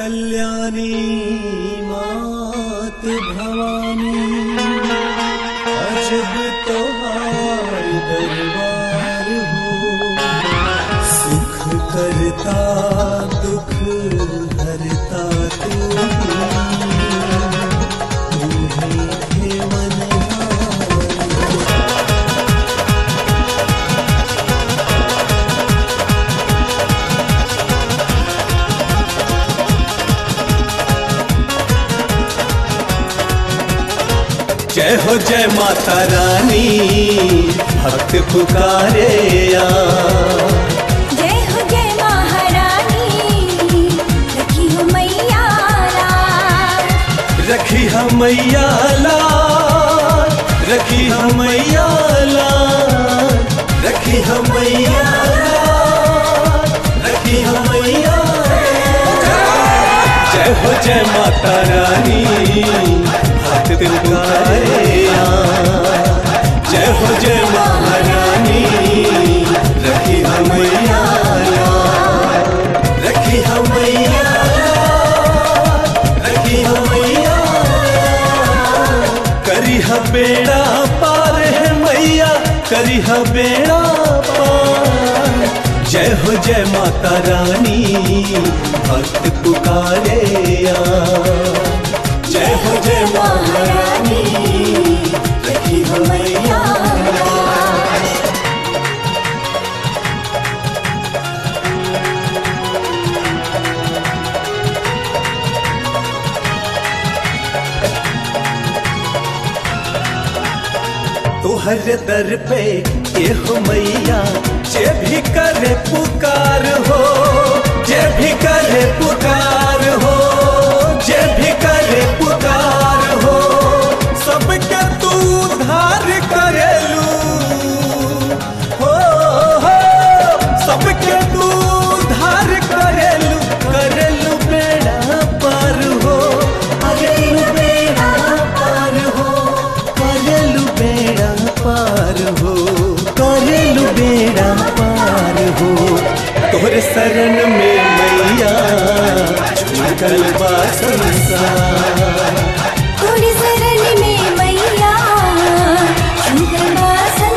कल्याणी मात भवानी अजब तोहार दरबार हो सुख करता दुख हरता तू ही हे मनहार जय हो जय माता रानी भक्त पुकारे आ जय हो जय महारानी रखी हो मैया राज। रखी हम मैया लाल रखी हम मैया लाल रखी हम मैया लाल रखी हम मैया लाल। जय हो जय माता रानी भक्त पुकारे आ जय हो जय महारानी रखी हम मैया लाल रखी हम मैया लाल रखी हम मैया लाल। करी ह बेड़ा पार है मैया करी ह बेड़ा पार जय हो जय माता रानी भक्त पुकारे आ जय हो जय महारानी रखी हो मैया लाल। तुहर दर पे ये हो मैया जे भी करे पुकार हो जे भी करे पुकार हो जे भी करे पुकार हो सबके तू धार करेलू हो हो सबके तू धार करेलू करेलू बेड़ा पार हो करेलू बेड़ा पार हो करेलू बेड़ा पार हो करेलू बेड़ा पार हो तोहरे शरण में मैया छूटल बा संसार थोड़ी शरण में मैया शंकर बा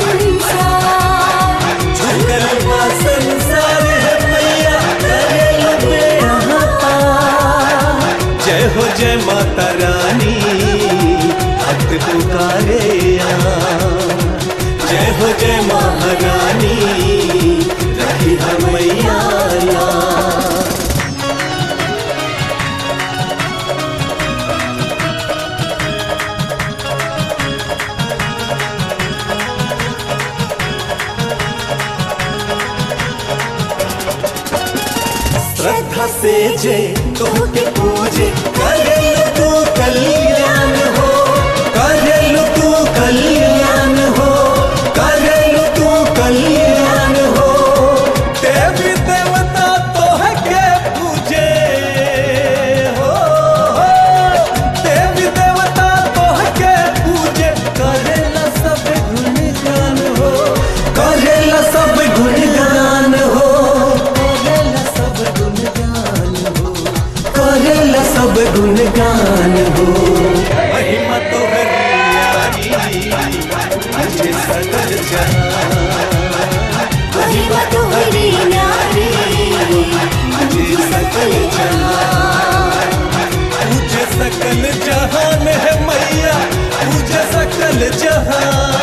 संसार छूटल बा संसार है मैया करेलू बेड़ा पार जय हो जय माता रानी भक्त पुकारे आ जय हो जय महारानी रखी हम मैया लाल। श्रद्धा से जे तोहके पूजे करेलु तू कल्याण हो करेलु तू कल्याण हो करेलु तू कल्याण हो देवी देवता तोहके पूजे हो हो। देवी देवता तोहके पूजे करेला सब गुणगान हो करेला सब गुणगान हो करेला सब गुणगान हो करेला सब गुणगान हो महिमा तो हरियारी मुझे सकल जहां महिमा तो हरी नारी मुझे सकल जहां मुझे सकल जहान है मैया मुझे सकल जहां